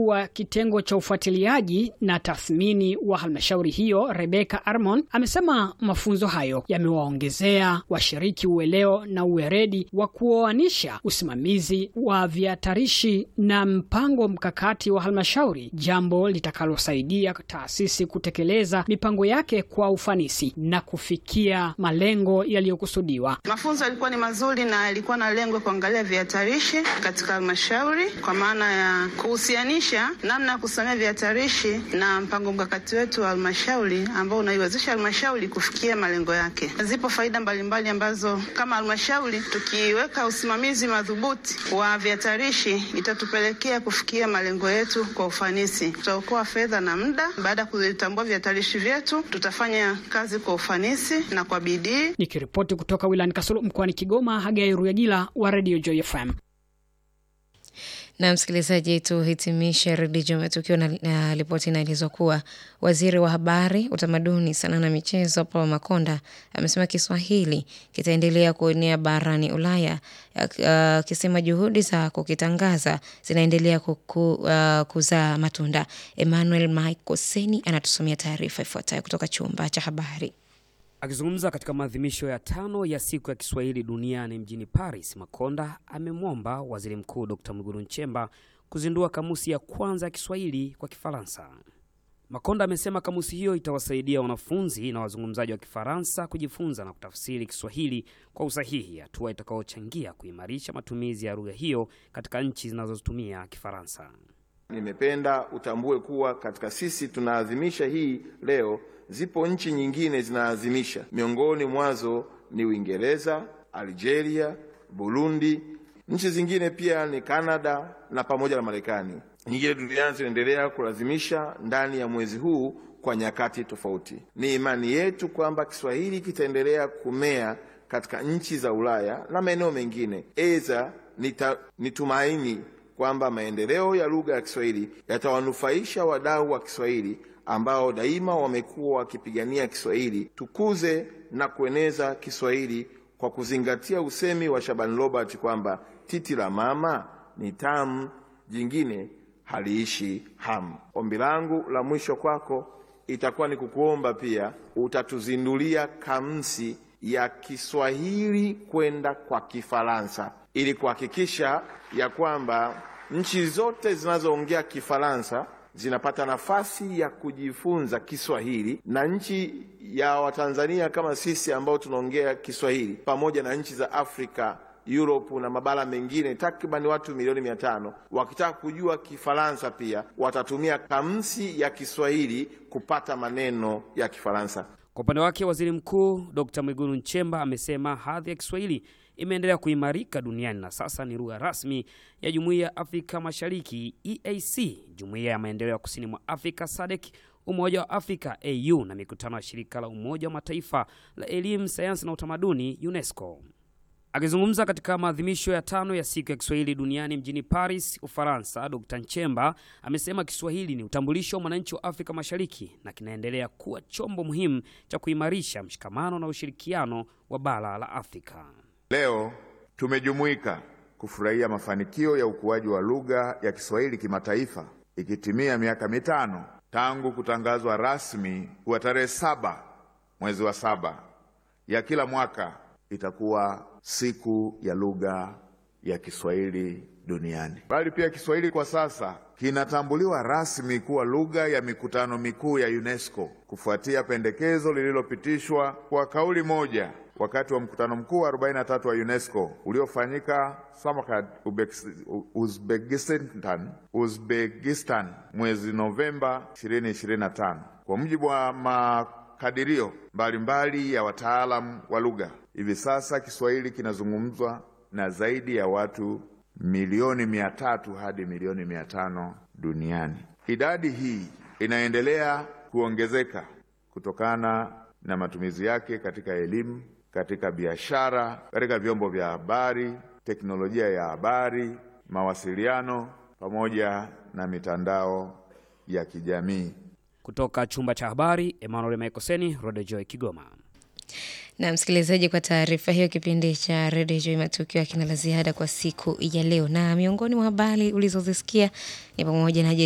mkuu wa kitengo cha ufuatiliaji na tathmini wa halmashauri hiyo Rebecca Armon amesema mafunzo hayo yamewaongezea washiriki ueleo na uweredi wa kuoanisha usimamizi wa vihatarishi na mpango mkakati wa halmashauri, jambo litakalosaidia taasisi kutekeleza mipango yake kwa ufanisi na kufikia malengo yaliyokusudiwa. Mafunzo yalikuwa ni mazuri na yalikuwa na lengo kuangalia vihatarishi katika halmashauri kwa maana ya kuhusianisha namna ya kusimamia vihatarishi na mpango mkakati wetu wa halmashauri ambao unaiwezesha halmashauri kufikia malengo yake. Zipo faida mbalimbali ambazo kama halmashauri tukiweka usimamizi madhubuti wa vihatarishi itatupelekea kufikia malengo yetu kwa ufanisi. Tutaokoa fedha na muda. Baada ya kuvitambua vihatarishi vyetu, tutafanya kazi kwa ufanisi na kwa bidii. Nikiripoti kutoka wilayani Kasulu mkoani Kigoma, Hagai Ruyagila wa Radio Joy FM. Na msikilizaji, tuhitimishe redio matukio na, na ripoti inaelezwa kuwa waziri wa habari, utamaduni, sanaa na michezo Paul Makonda amesema Kiswahili kitaendelea kuenea barani Ulaya, akisema uh, juhudi za kukitangaza zinaendelea kuku, uh, kuzaa matunda. Emmanuel Michael Seni anatusomea taarifa ifuatayo kutoka chumba cha habari. Akizungumza katika maadhimisho ya tano ya siku ya Kiswahili duniani mjini Paris, Makonda amemwomba Waziri Mkuu Dr. Mwigulu Nchemba kuzindua kamusi ya kwanza ya Kiswahili kwa Kifaransa. Makonda amesema kamusi hiyo itawasaidia wanafunzi na wazungumzaji wa Kifaransa kujifunza na kutafsiri Kiswahili kwa usahihi, hatua itakayochangia kuimarisha matumizi ya lugha hiyo katika nchi zinazotumia Kifaransa. Nimependa utambue kuwa katika sisi tunaadhimisha hii leo zipo nchi nyingine zinaadhimisha. Miongoni mwazo ni Uingereza, Algeria, Burundi. Nchi zingine pia ni Kanada na pamoja na Marekani. Nyingine duniani zinaendelea kulazimisha ndani ya mwezi huu kwa nyakati tofauti. Ni imani yetu kwamba Kiswahili kitaendelea kumea katika nchi za Ulaya na maeneo mengine. Eza ni tumaini kwamba maendeleo ya lugha ya Kiswahili yatawanufaisha wadau wa Kiswahili ambao daima wamekuwa wakipigania Kiswahili. Tukuze na kueneza Kiswahili kwa kuzingatia usemi wa Shaban Robert kwamba titi la mama ni tamu, jingine haliishi hamu. Ombi langu la mwisho kwako itakuwa ni kukuomba pia utatuzindulia kamusi ya Kiswahili kwenda kwa Kifaransa ili kuhakikisha ya kwamba nchi zote zinazoongea Kifaransa zinapata nafasi ya kujifunza Kiswahili na nchi ya Watanzania kama sisi ambao tunaongea Kiswahili pamoja na nchi za Afrika, Europe na mabara mengine takriban watu milioni mia tano wakitaka kujua Kifaransa pia watatumia kamusi ya Kiswahili kupata maneno ya Kifaransa. Kwa upande wake, Waziri Mkuu Dr. Mwigulu Nchemba amesema hadhi ya Kiswahili imeendelea kuimarika duniani na sasa ni lugha rasmi ya Jumuiya ya Afrika Mashariki EAC, Jumuiya ya Maendeleo ya Kusini mwa Afrika SADC, Umoja wa Afrika AU na mikutano ya Shirika la Umoja wa Mataifa la Elimu, Sayansi na Utamaduni UNESCO. Akizungumza katika maadhimisho ya tano ya siku ya Kiswahili duniani mjini Paris, Ufaransa, Dr. Nchemba amesema Kiswahili ni utambulisho wa mwananchi wa Afrika Mashariki na kinaendelea kuwa chombo muhimu cha kuimarisha mshikamano na ushirikiano wa bara la Afrika. Leo tumejumuika kufurahia mafanikio ya ukuaji wa lugha ya Kiswahili kimataifa ikitimia miaka mitano tangu kutangazwa rasmi kuwa tarehe saba mwezi wa saba ya kila mwaka itakuwa siku ya lugha ya Kiswahili duniani. Bali pia Kiswahili kwa sasa kinatambuliwa rasmi kuwa lugha ya mikutano mikuu ya UNESCO kufuatia pendekezo lililopitishwa kwa kauli moja wakati wa mkutano mkuu wa 43 wa UNESCO uliofanyika Samarkand, Uzbekistan, Uzbekistan mwezi Novemba 2025. Kwa mujibu wa makadirio mbalimbali ya wataalamu wa lugha, hivi sasa Kiswahili kinazungumzwa na zaidi ya watu milioni mia tatu hadi milioni mia tano duniani. Idadi hii inaendelea kuongezeka kutokana na matumizi yake katika elimu, katika biashara, katika vyombo vya habari, teknolojia ya habari, mawasiliano pamoja na mitandao ya kijamii. Kutoka chumba cha habari, Emmanuel Maikoseni, Rodejoy, Kigoma. Na msikilizaji, kwa taarifa hiyo, kipindi cha redio Joi matukio akina la ziada kwa siku ya leo, na miongoni mwa habari ulizozisikia ni pamoja na